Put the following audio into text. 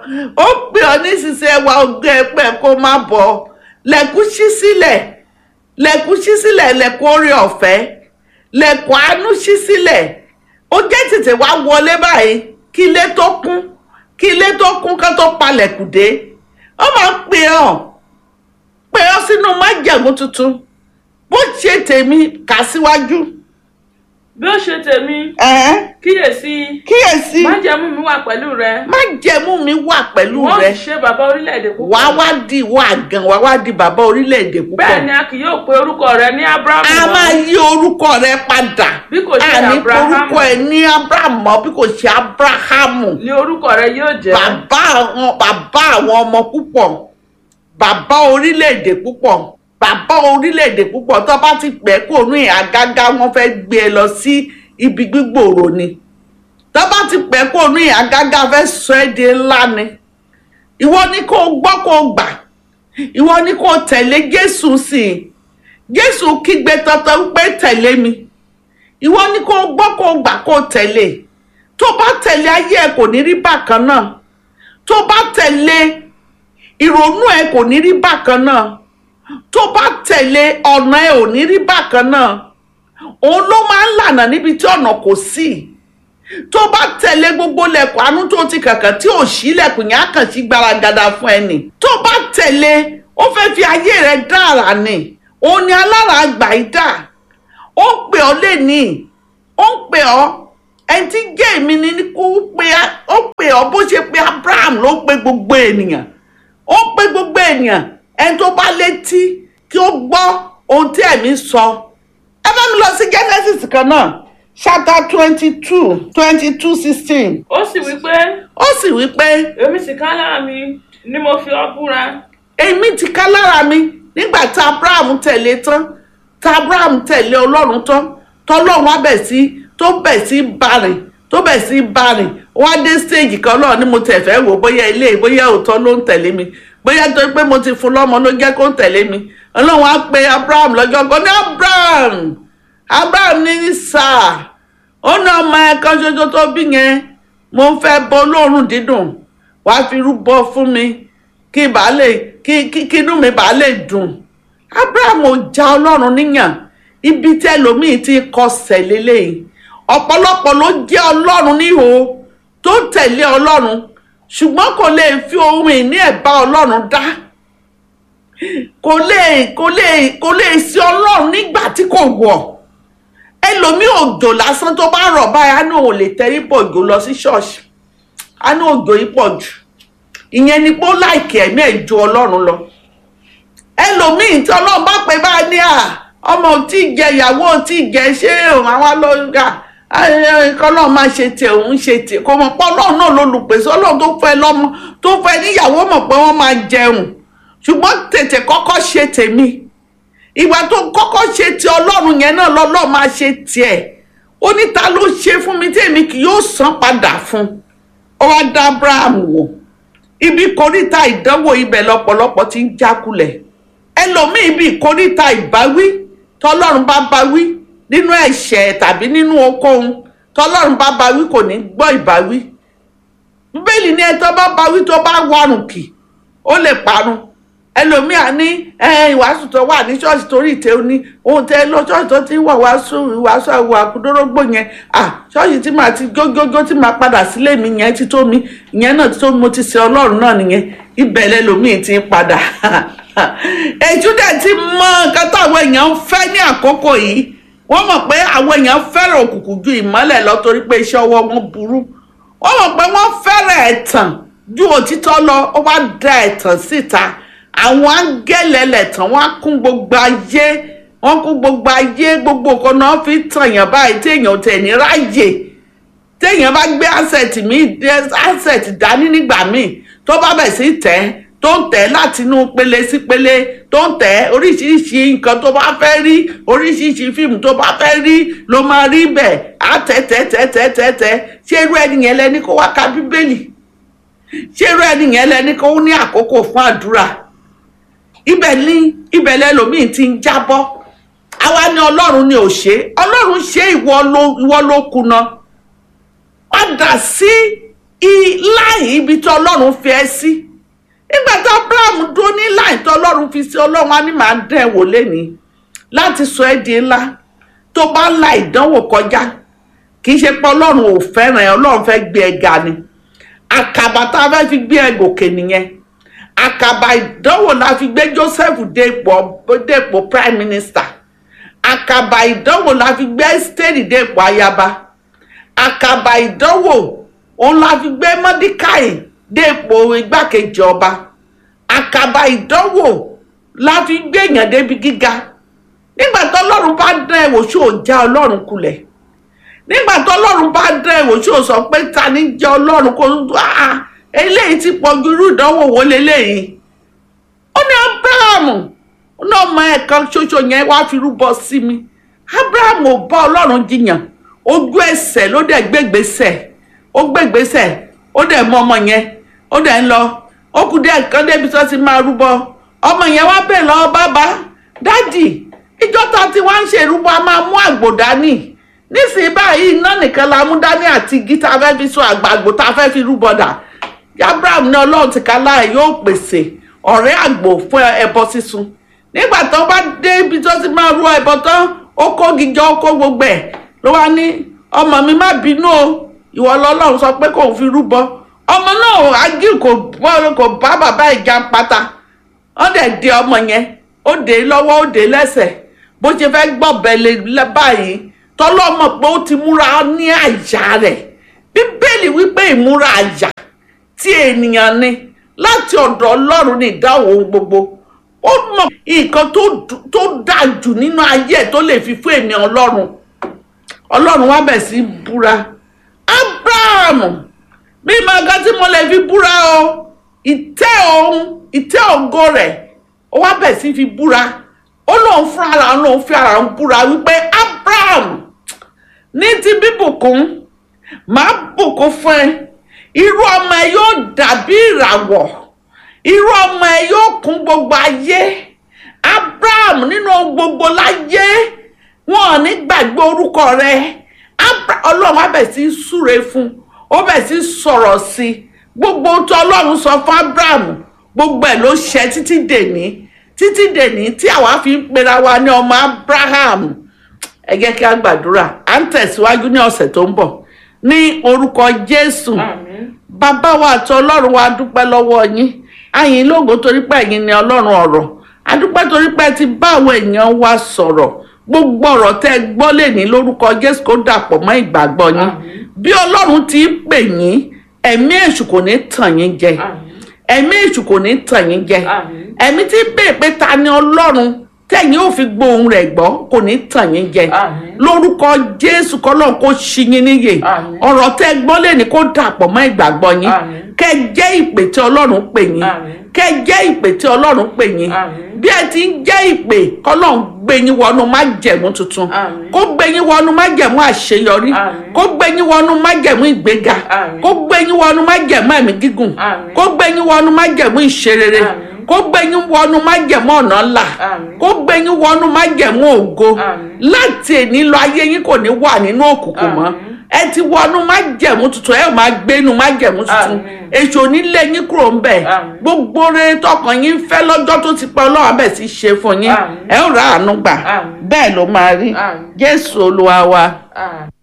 ó pè ọ́ nísinsìnyí ẹwà ọgbẹ́ ẹgbẹ́ kó má bọ̀ lẹ́kùn ṣí sílẹ̀ lẹ́kùn ṣí sílẹ̀ lẹ́kùn orí ọ̀fẹ́ lẹ́kùn àánú ṣí sílẹ̀ ó jẹ́ tètè wá wọlé báyìí kí ilé tó kún kí ilé tó kún ká tó palẹ̀kùn dé ó máa ń pè ọ́ pè ọ́ sínú májẹ̀mú tuntun bó ṣe tèmi kà síwájú. bí ó ṣe tèmi ẹ̀ẹ́n kíyèsí kíyèsí májẹ̀mú mi wà pẹ̀lú rẹ májẹ̀mú mi wà pẹ̀lú wọ́n rẹ sì ṣe bàbá orílẹ̀-èdè púpọ̀ wàá wá di ìwọ àgàn wàá wá di bàbá orílẹ̀-èdè púpọ̀. bẹ́ẹ̀ ni a kì yóò pe orúkọ rẹ ní abrahamu a mọ́, máa yí orúkọ rẹ padà bí kò ṣe àní abrahamu orúkọ ẹ ní abrahamu mọ́ bí kò ṣe abrahamu ni orúkọ rẹ yóò jẹ́ bàbá àwọn bàbá àwọn ọmọ púpọ̀ bàbá orílẹ̀-èdè púpọ̀ bàbá orílẹ̀-èdè púpọ̀ tó bá ti pẹ́ kó ní àgágá wọn fẹ́ gbé e lọ sí ibi gbígbòòrò ni tó bá ti pẹ́ kó ní àgágá fẹ́ sọ ẹ́ di ńlá ni ìwọ ni kó o gbọ́ kó o gbà ìwọ ni kó o tẹ̀lé Jésù sí i Jésù kígbe tọ́tọ́ wípé tẹ̀lé mi ìwọ ni kó o gbọ́ kó o gbà kó o tẹ̀lé tó bá tẹ̀lé ayé ẹ kò ní rí bákan náà tó bá tẹ̀lé ìrònú ẹ kò ní rí bákan náà tó bá tẹ̀lé ọ̀nà ẹ ò ní rí bákan náà òun ló máa ń lànà níbi tí ọ̀nà kò sí tó bá tẹ̀lé gbogbo lẹ̀kùn àánú tó ti kàkàn tí ò sí lẹ̀kùn yẹn á kàn sí gbaragada fún ẹnì tó bá tẹ̀lé ó fẹ́ fi ayé rẹ dá àrà ni òun ni alára àgbà yìí dà ó ń pè ọ́ lẹ́nìí ó ń pè ọ́ ẹni tí jẹ́ èmi ni kó pe ó pè ọ́ bó ṣe pe Abraham ló pe gbogbo ènìyàn ó pe gbogbo ènìyàn ẹni tó bá létí kí ó gbọ́ ohun tí ẹ̀mí sọ ẹ bá mi lọ sí Genesis kan náà chapter twenty two twenty two sixteen ó sì wí pé ó sì wí pé èmi sì ká lára mi ni mo fi ọ́ búra èmi ti ká lára mi nígbà tí Abraham tẹ̀lé tán tí Abraham tẹ̀lé Ọlọ́run tán tọ́lọ́run á bẹ̀ sí tó bẹ̀ sí bárìn tó bẹ̀ sí bárìn wá dé stage kan náà ni mo tẹ̀ fẹ́ wò bóyá ilé bóyá òótọ́ ló ń tẹ̀lé mi bóyá tó pé mo ti fún lọ́mọ ló jẹ́ kó ń tẹ̀lé mi Ọlọ́run á pe Abraham lọ́jọ́ kan ní Abraham Abraham ní sáà ó ní ọmọ ẹ̀ kan ṣoṣo tó bí yẹn mo ń fẹ́ bọ olóòórùn dídùn wàá fi rúbọ fún mi kí bàá lè kí kí kí inú mi bàá lè dùn Abraham ò já Ọlọ́run níyàn ibi tí ẹlòmíín ti kọsẹ̀ lélẹ́yìí ọ̀pọ̀lọpọ̀ ló jẹ́ Ọlọ́run níhò tó tẹ̀lé Ọlọ́run ṣùgbọ́n kò lè fi ohun ìní ẹ̀ bá Ọlọ́run dá kò lè kò lè kò lè sí Ọlọ́run nígbà tí kò wọ̀ ẹlòmíì òjò lásán tó bá rọ̀ báyìí á ní òun lè tẹrí pọ̀ jù lọ sí ṣọ́ọ̀ṣì á ní òjò yìí pọ̀ jù ìyẹn ni pé ó láìkì ẹ̀mí ẹ̀ ju Ọlọ́run lọ ẹlòmíì tí Ọlọ́run bá pè bá ní à ọmọ ò tí ì jẹ ìyàwó ò tí ì jẹ ṣé òun àwọn alọ́gà kọ́lọ́ọ̀ máa ṣe tiẹ̀ òun ṣe tiẹ̀ kò mọ̀ pé Ọlọ́run náà lolùpèsè Ọlọ́run tó fẹ́ lọ́mọ tó fẹ́ níyàwó mọ̀ pé wọ́n máa jẹun ṣùgbọ́n tètè kọ́kọ́ ṣe tèmi ìgbà tó kọ́kọ́ ṣe ti Ọlọ́run yẹn náà lọ́lọ́ọ̀ máa ṣe tiẹ̀ ó ní ta ló ṣe fún mi tèmi kì yóò san padà fún ó wá dá Abraham wò ibi kòríta ìdánwò ibẹ̀ lọ́pọ̀lọpọ̀ ti ń jákulẹ̀ ẹlòmíì ibi ìkóríta ìbáwí tọlọ́run bá báwí nínú ẹ̀ṣẹ̀ tàbí nínú okòhun tọlọ́run bá báwí kò ní gbọ́ ìbáwí bíbélì ní ẹtọ́ bá báwí tó bá warùn kì ó lè parun ẹlòmíì á ní ìwàásù tó wà ní ṣọ́ọ̀ṣì torí ìtẹ́ òní ohun tẹ lọ ṣọ́ọ̀ṣì tó ti wà wàásù ìwàásù àwọn àkúdórógbò yẹn à ṣọ́ọ̀ṣì tí màá ti gógógó tí màá padà sílé mi yẹn ti tó mi ìyẹn náà ti tó mi mo ti sin ọlọ́run náà nìyẹn ibẹ̀ lẹ́lòmíì ti ń padà èjú dẹ̀ ti mọ nǹkan táwọn èèyàn ń fẹ́ ní àkókò yìí wọ́n mọ̀ pé àwọn èèyàn fẹ́ràn òkùnkùn ju ìmọ́lẹ̀ lọ torí pé iṣẹ́ ọwọ́ wọn burú wọ́n mọ̀ pé wọ́n fẹ́ràn ẹ̀tàn ju òtítọ́ lọ ó wá da ẹ̀tàn síta àwọn áńgẹ́lì ẹlẹ́tàn wọ́n á kún gbogbo ayé wọ́n kún gbogbo ayé gbogbo nǹkan náà fi tàn yàn báyìí téèyàn tẹ̀ ní ráyè téèyàn bá gbé asset mi asset dání nígbà míì tó bá bẹ̀ sí tẹ̀ ẹ́ tó ń tẹ̀ láti inú pele sí pele tó ń tẹ̀ oríṣiríṣi nǹkan tó bá fẹ́ rí oríṣiríṣi fíìmù tó bá fẹ́ rí ló máa rí bẹ̀ á tẹ̀ tẹ̀ tẹ̀ tẹ̀ tẹ̀ tẹ̀ ṣé irú ẹni yẹn lẹni kó wá ka bíbélì ṣé irú ẹni yẹn lẹni kó ní àkókò fún àdúrà ibẹ̀ ní ibẹ̀ lẹ́lòmíì ti ń jábọ́ àwa ni ọlọ́run ni ò ṣe ọlọ́run ṣe ìwọ ló ìwọ ló kùnà padà sí i- láì ibi tí ọlọ́run fi ẹ́ sí nígbà tí abraham dúró ní láì tí ọlọ́run fi sí ọlọ́run á ní màá dán ẹ wò lénìí láti sọ ẹ́ di ńlá tó bá la ìdánwò kọjá kì í ṣe pé ọlọ́run ò fẹ́ràn ẹ ọlọ́run fẹ́ gbé ẹ ga ni àkàbà tá a fẹ́ fi gbé ẹ gòkè nìyẹn àkàbà ìdánwò la fi gbé joseph dé ipò dé ipò prime minister àkàbà ìdánwò la fi gbé esther dé ipò ayaba àkàbà ìdánwò òun la fi gbé mọ́díkàì dé ipò igbákejì ọba àkàbà ìdánwò la fi gbé èèyàn débi gíga nígbà tó ọlọ́run bá dán ẹ wò ṣó o já ọlọ́run kulẹ̀ nígbà tó ọlọ́run bá dán ẹ wò ṣó o sọ pé ta ni jẹ́ ọlọ́run kó ah eléyìí ti pọ̀ ju irú ìdánwò wo leléyìí ó ní abrahamu ó ní ọmọ ẹ̀ kan ṣoṣo yẹn wá fi rúbọ sí mi abrahamu ò bá ọlọ́run jiyàn ojú ẹsẹ̀ ló dẹ̀ gbégbèsẹ̀ ó gbégbèsẹ̀ ó dẹ̀ mú ọmọ yẹn ó dẹ̀ ń lọ ó kù díẹ̀ kan débi tó ti máa rúbọ ọmọ yẹn wá bẹ̀ lọ́wọ́ bàbá dádì ìjọ ta ti wá ń ṣe ìrúbọ a máa mú àgbò dání nísìnyí báyìí iná nìkan la mú dání àti igi tá a fẹ́ fi so àgbàgbò tá a fẹ́ fi rúbọ dà abraham ní ọlọ́run ti ká láàyè yóò pèsè ọ̀rẹ́ àgbò fún ẹbọ sísun nígbà tó bá dé ibi tó ti máa rú ẹbọ tán ó kó gíjọ ó kó gbogbo ẹ̀ ló wá ní ọmọ mi má bínú o ìwọ lọ́lọ́run sọ pé kò fi rúbọ ọmọ náà agí kò bọ́ kò bá bàbá ìjà pátá wọ́n dẹ̀ dé ọmọ yẹn ó dé lọ́wọ́ ó dé lẹ́sẹ̀ bó ṣe fẹ́ gbọ́bẹ̀ lé báyìí tọ́lọ́mọ pé ó ti múra ní àyà rẹ̀ bíbélì wípé ìmúra àyà tí ènìyàn ní láti ọ̀dọ̀ ọlọ́run ní ìdáhùn ohun gbogbo ó mọ̀ nǹkan tó dù- tó dáa jù nínú ayé ẹ̀ tó lè fi fún ènìyàn ọlọ́run ọlọ́run wá bẹ̀ sí búra abraham bí màgá tí mo lè fi búra o ìtẹ́ òun ìtẹ́ ògo rẹ̀ ó wá bẹ̀ sí fi búra ó lóun fún ara òun lóun fi ara òun búra wípé abraham ní ti bíbùkún màá bùkún fún ẹ irú ọmọ ẹ yóò dàbí ìràwọ̀ irú ọmọ ẹ yóò kún gbogbo ayé abraham nínú ohun gbogbo láyé wọn ò ní gbàgbé orúkọ rẹ Abra- ọlọ́run á bẹ̀ sí í súre fún ó bẹ̀ sí í sọ̀rọ̀ sí i gbogbo ohun tó ọlọ́run sọ fún abraham gbogbo ẹ̀ ló ṣẹ títí dèní títí dèní tí àwa fi ń pera wa ní ọmọ abraham ẹ jẹ́ kí a gbàdúrà à ń tẹ̀síwájú ní ọ̀sẹ̀ tó ń bọ̀ ní orúkọ jésù àmín bàbá wa àti ọlọ́run wa dúpẹ́ lọ́wọ́ yín àyìn lógo torí pé ẹ̀yin ni ọlọ́run ọ̀rọ̀ adúpẹ́ torí pé ẹ ti bá àwọn èèyàn wa sọ̀rọ̀ gbogbo ọ̀rọ̀ tẹ́ ẹ gbọ́ lè ní lórúkọ jésù kó dàpọ̀ mọ́ ìgbàgbọ́ yín Àmín. bí ọlọ́run ti ń pè yín ẹ̀mí èṣù kò ní tàn yín jẹ àmín ẹ̀mí èṣù kò ní tàn yín jẹ àmín ẹ̀mí tí ń bèè pé ta ni ọlọ́run tẹ̀yìn ò fi gbóhùn rẹ̀ gbọ́ kò ní tàn yín jẹ Àmín. lórúkọ jésù kọ́lọ́n kó ṣí yín níyè Àmín. ọ̀rọ̀ tẹ́ gbọ́ lè ní kó dàpọ̀ mọ́ ìgbàgbọ́ yín Àmín. kẹ́ jẹ́ ìpè tí ọlọ́run pè yín Àmín. kẹ́ jẹ́ ìpè tí ọlọ́run pè yín Àmín. bí ẹ ti ń jẹ́ ìpè kọ́lọ́n gbé yín wọnú májẹ̀mú tuntun Àmín. kó gbé yín wọnú májẹ̀mú àṣeyọrí Àmín. kó gbé yín wọnú májẹ̀mú ìgbéga Àmín. kó gbé yín wọnú májẹ̀mú ẹ̀mí gígùn Àmín. kó gbé yín wọnú májẹ̀mú ìṣerere Àmín. kó gbé yín wọnú májẹ̀mú ọ̀nà ńlá Àmín. kó gbé yín wọnú májẹ̀mú ògo Àmín. láti èní lọ ayé yín kò ní wà nínú òkùnkùn mọ́ Àmín. ẹ ti wọnú májẹ̀mú tuntun ẹ ò máa gbénu májẹ̀mú tuntun Àmín. èṣù onílé yín kúrò ń bẹ̀ Àmín. gbogbo rere tọkàn yín fẹ́ lọ́jọ́ tó ti pẹ́ ọlọ́run abẹ́ sí ṣe fún yín Àmín. ẹ ó ra àánú gbà Àmín. bẹ́ẹ̀ ló máa rí Àmín. jésù olúwa wa. àmín.